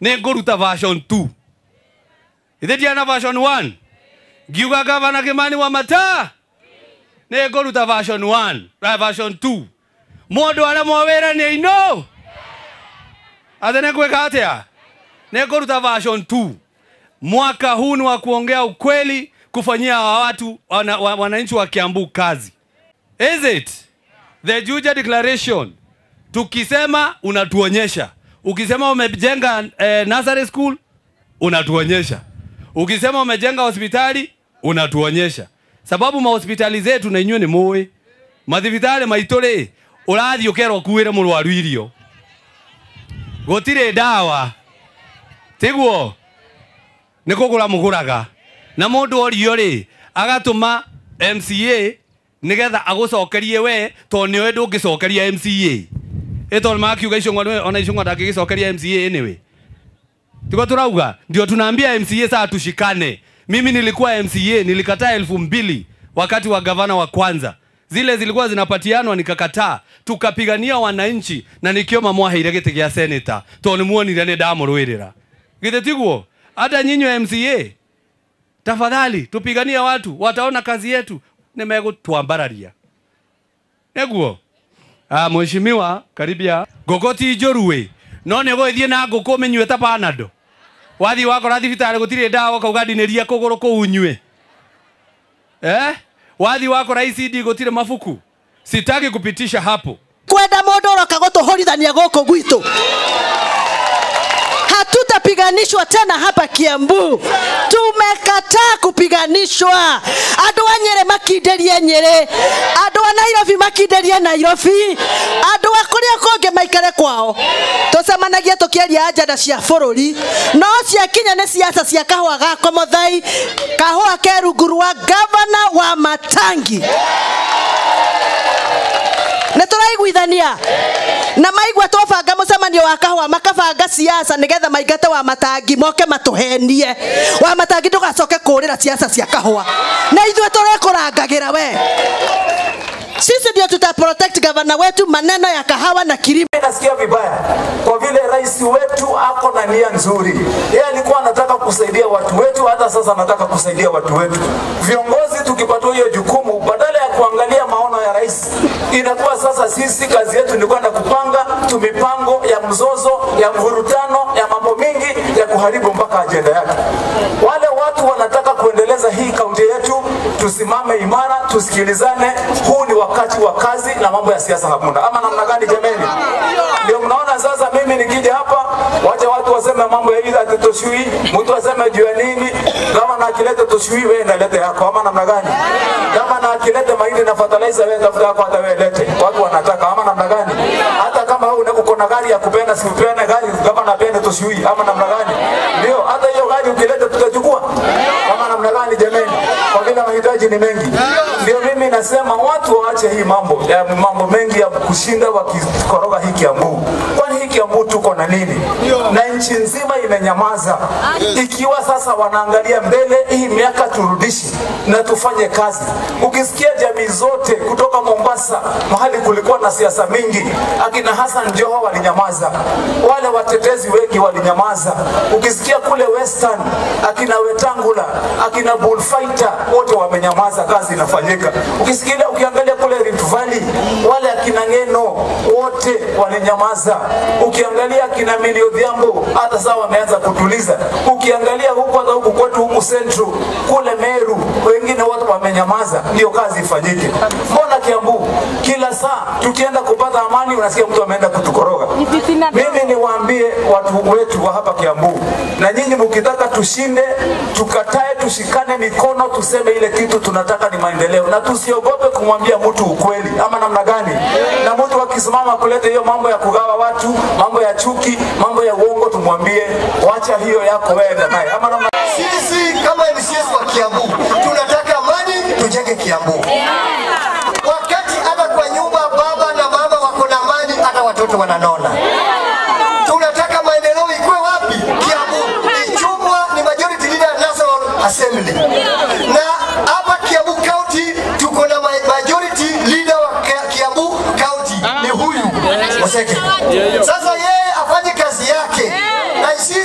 nä ngå ruta version 2 ithä ndiana version 1 ngiuga gavana kä mani wa mata nä ngå ruta version 1 eh, version 2 må ndå arä a mowä ra nä ainå atä nä ngwä ka atä a nä ngå ruta version 2 mwaka huu ni wa kuongea ukweli kufanyia hawa watu wana, wa- wananchi wa kiambu kazi is it the Juja declaration tukisema unatuonyesha ukisema umejenga eh, nursery school unatuonyesha ukisema umejenga hospitali unatuonyesha sababu mahospitali zetu na inyuĩ nĩ mũĩ mathibitarĩ maitũ rĩ ũrathiĩ ũkerwo ũkuĩre mũrwaru irio gũtirĩ ndawa tiguo nĩ kũgũra mũgũraga na mũndũ orio rĩ agatũma mca nĩgetha agũcokerie we tondũ nĩwe ndũngĩcokeria mca ĩtondũ makiuga icũng'wa nĩwe- ona icũng'wa ndangĩgĩcokeria mca anyway tiko turauga ndio tunaambia mca saa tushikane mimi nilikuwa mca nilikataa elfu mbili wakati wa gavana wa kwanza zile zilikuwa zinapatianwa nikakataa tukapigania wananchi na nikioma mwaheire gĩtĩ gĩa seneta tondũ nĩmuonire nĩ ndamũrũĩrĩra githĩ tiguo hata nyinyi mca tafadhali tupiganie watu wataona kazi yetu nimegũtwambararia nĩguo ah, mheshimiwa karibia ngũkũ ti njũruĩ no nĩ gũgĩthiĩ na ngũkũ mĩnyuĩte panado wathiĩ wakora thibitarĩ gũtirĩ ndawa ũkauga ndinĩria kũgũrũ kũu nyue eh? wathiĩ wakora icd gũtirĩ mabuku sitaki kupitisha hapo kwenda mũndũ ũroka gũtũhũrithania gũkũ gwitũ hatutapiganishwa tena hapa kiambu tumekataa kupiganishwa andũ a nyĩrĩ makindĩrie nyĩrĩ andũ a nairobi makindĩrie nairobi andũ a kũrĩa kũngĩ maikare kwao tũcemanagie tũkĩaria ajenda cia bũrũri no ciakinya nĩ ciaca cia kahũa ga komothai kahũa ke rungu rwa gavana wa matangi nä tå raiguithania na maigua twabanga må cemanio wa kahũa makabanga ciaca nä getha maingate wa matangi moke matå henie wa matangi ndå gacoke kå rä ra ciaca cia kahũa na ithuä tå rekå rangagä ra we sisi ndio tuta protect gavana wetu maneno ya kahawa na kilimo nasikia vibaya kwa vile rais wetu ako na nia nzuri. Yeye alikuwa anataka kusaidia watu wetu, hata sasa anataka kusaidia watu wetu. Viongozi tukipatiwa hiyo jukumu, badala ya kuangalia maono ya rais, inakuwa sasa sisi kazi yetu ni kwenda kupanga tu mipango ya mzozo, ya mvurutano, ya mambo mingi ya kuharibu mpaka ajenda yake. Wale watu wanataka kuendeleza hii kaunti yetu, tusimame imara, tusikilizane. Huu ni wakati wa kazi na mambo ya siasa hakuna, ama namna gani jameni? Ndio mnaona sasa, mimi nikija hapa, wacha watu waseme mambo ya hizi ati toshui, mtu aseme juu ya nini. Kama na akilete toshui, wewe nalete yako, ama namna gani? Kama na akilete mahindi na fertilizer, wewe tafuta yako, hata wewe lete. Watu wanataka, ama namna gani? Hata kama wewe una- uko na gari ya kupenda, si upende gari, kama napenda toshui, ama namna gani? Ndio, hata hiyo gari ukileta tutachukua, ama namna gani jameni? Kwa vile mahitaji ni mengi. Ndio mimi nasema watu waache hii mambo ya mambo mengi ya kushinda wakikoroga hii Kiambu. Kwani hii Kiambu tuko na nini? Na nchi nzima imenyamaza. Ikiwa sasa wanaangalia mbele, hii miaka turudishe na tufanye kazi. Ukisikia jamii zote kutoka Mombasa, mahali kulikuwa na siasa mingi, akina Hassan Joho walinyamaza, wale watetezi wengi walinyamaza. Ukisikia kule Western, akina Wetangula, akina Bullfighter wote wamenyamaza, kazi inafanyika. Ukisikia ukiangalia kule Rift Valley, wale akina Ngeno wote walinyamaza. Ukiangalia akina Millie Odhiambo hata sasa wameanza kutuliza. Ukiangalia huku hata huku kwetu huku Central kule Meru, wengine wote wamenyamaza, ndio kazi ifanyike. Mbona Kiambu kila saa tukienda kupata amani unasikia mtu ameenda kutukoroga? Mimi niwaambie watu wetu wa hapa Kiambu, na nyinyi mkitaka tushinde, tukatae, tushikane mikono, tuseme ile kitu tunataka ni maendeleo, na tusiogope kumwambia mtu ukweli, ama namna gani? Na mtu akisimama kuleta hiyo mambo ya kugawa watu, mambo ya chuki, mambo ya uongo, tumwambie wacha hiyo yako, wewe naye, ama namna Sisi kama MCS wa Kiambu tunataka amani, tujenge Kiambu. Wakati hata kwa nyumba baba na mama wako na amani, hata watoto wananona. Tunataka maendeleo ikuwe wapi? Kiambu. Ichungwa ni majority leader National Assembly. Na hapa Kiambu County tuko na ma- majority leader wa Kia- Kiambu County ni huyu Oseke. Sasa yeye afanye kazi yake na sisi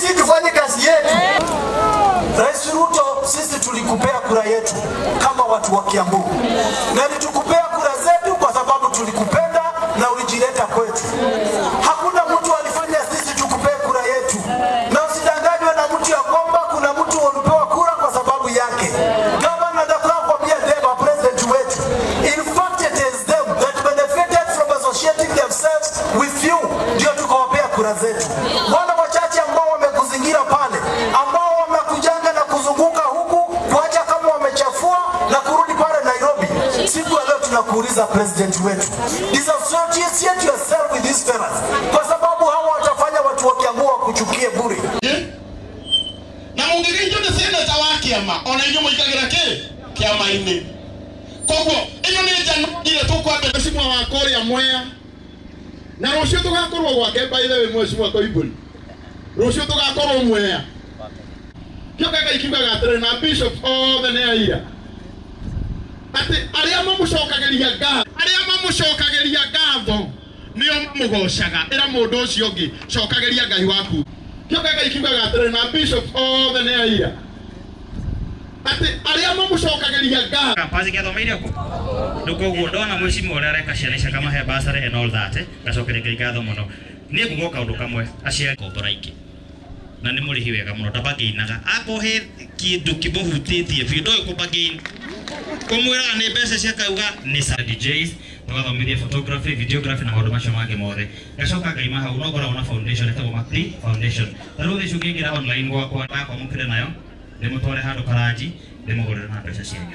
sisi tufanye kazi yetu. Rais Ruto, sisi tulikupea kura yetu kama watu wa Kiambu, na nitukupea kura zetu kwa sababu tulikupenda na ulijileta kwetu. Hakuna mtu alifanya sisi tukupee kura yetu, na usidanganywe na mtu ya kwamba kuna mtu ulipewa kura kwa sababu yake. Gavana nataka kuambia them, our president wetu, in fact it is them that benefited from associating themselves with you, ndio tukawapea kura zetu. Wale wachache ambao wamekuzingira pale, ambao wamekujanga na kuzunguka huku kuacha kama wamechafua na kurudi pale Nairobi, siku ya leo tunakuuliza president wetu, disassociate yourself with these fellas, kwa sababu hawa watafanya watu wa Kiambu wakuchukie bure. na mũngĩgĩithio nĩ seneta wa kĩama ona inyuĩ mũingagĩra kĩ kĩama-inĩ koguo ĩno nĩ njanogire tũkwambia mheshimiwa wa kũrĩa mwea na rũciũ tũgakorwo gwake by the way mheshimiwa koimbũri rũciũ tũgakorwo mwea kĩo kanga ikiugaga atĩrĩ na bishop othe nĩ aira atĩ arĩa mamũcokagĩria ngatho arĩa mamũcokagĩria ngatho nĩo mamũgocaga ĩra mũndũ ũcio ũngĩ cokagĩria ngai waku kĩo kanga ikiugaga atĩrĩ na bishop othe nĩ aira atĩ arĩa mamũcokagĩria ngatho kampazi gĩathomeire kũ rĩu koguo ndona mwĩcimu ũrĩa areka ciana icio akamahe basarĩ and all that ngacokeria ngai ngatho mũno niĩ nguga o kaũndũ kamwe aciari kombora ingĩ na nĩ mũrĩhi wega mũno ndabangĩinaga akohe kĩndũ kĩmũhutĩtie biũ ndoĩ kũbangĩin kũmwĩraga nĩ mbeca ciakauga nĩ sa DJs tũgathomithia photography videography na maũndũ macio mangĩ mothe gacoka ngaima hau no ngoragwo na foundation ĩtagwo Macri foundation ta rĩu thaici ũngĩingĩra online gwakwa ndakwamũkĩre nayo ndĩmũtware handũ karanji ndĩmũgũrĩre na mbeca cianyu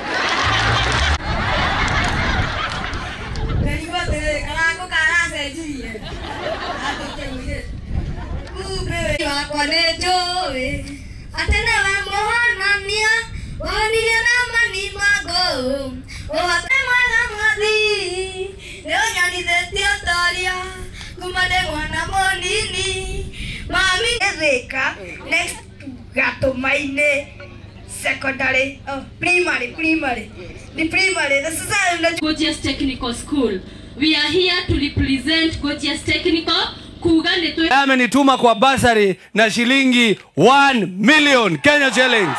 Ndarigua atĩrĩrĩ karangu karacenjirie andũkĩugire kumbe wakwa nĩ njũĩ atĩ nĩwe mũhonania wonire na mani magũ ũhote mwega mwathi nĩ ũnyonithĩtie ũtoria kuma ndĩ mwana mũnini mami thĩka next gatũma-inĩ secondary oh, primary primary the primary the society Gorgeous Technical School. We are here to represent Gorgeous Technical kuga nĩ twĩ amenituma kwa basari na shilingi 1 million Kenya shillings.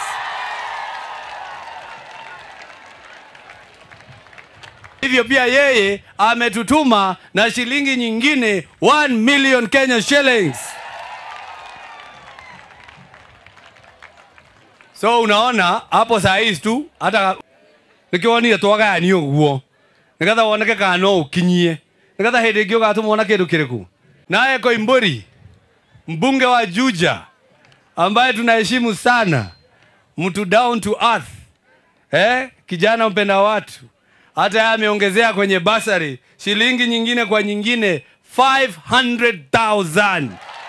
Hivyo pia yeye ametutuma na shilingi nyingine 1 million Kenya shillings. So unaona hapo saa hizi tu hata nikiwonire twagayania ũguo nigetha woneke kana no ũkinyie nigetha hĩndĩ ĩngĩ ũgatũmwo kĩndũ kĩrĩkũ naye Koimburi mbunge wa Juja ambaye tunaheshimu sana mtu down to earth eh, kijana mpenda watu hata yeye ameongezea kwenye basari shilingi nyingine kwa nyingine 500,000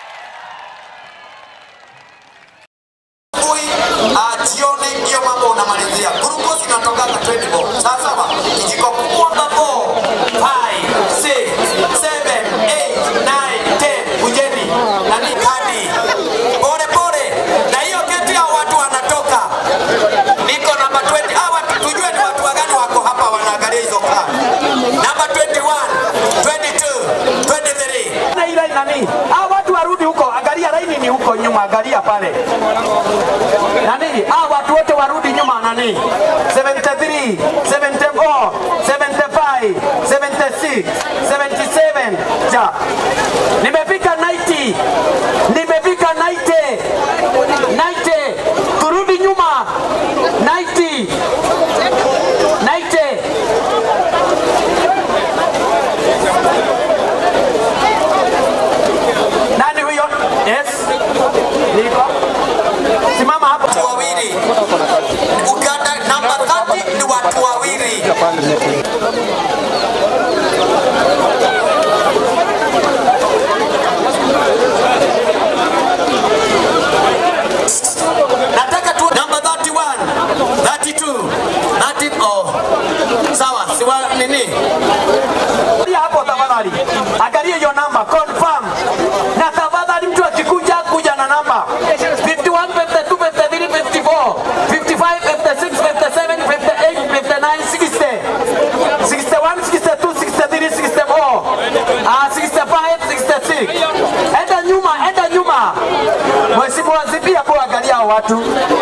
jioni hiyo mambo unamalizia. Glucose inatoka 20 bob. Sawa sawa. Kijiko kubwa babo. 5 6 7 8 9 10 kujeni. Nani kadi. Pole pole. Na hiyo keti ya watu wanatoka. Niko namba 20. Hawa watu tujue ni watu wagani wako hapa wanaangalia hizo kadi. Namba 21, 22, 23. Na ile nani? Hao watu warudi huko, angalia laini ni huko nyuma, angalia pale. Nani? Hao watu wote warudi nyuma nani? 73, 74, 75, 76, 77. Ja. Nimefika 90. Nimefika 90. 90. Turudi nyuma. 90. 90. Nani huyo? Yes. Niko. Simama hapo. watu wawili. Uganda namba 30 ni watu wawili. Nataka tu namba 31, 32, 30 oh. Sawa, siwa nini? Angalia hapo tafadhali. Angalia hiyo namba confirm. Na tafadhali mtu akikuja kuja na namba 51 52 53 54 55 56 57 58 59 60 61 62 63 64 ah 65 66 enda nyuma enda nyuma watu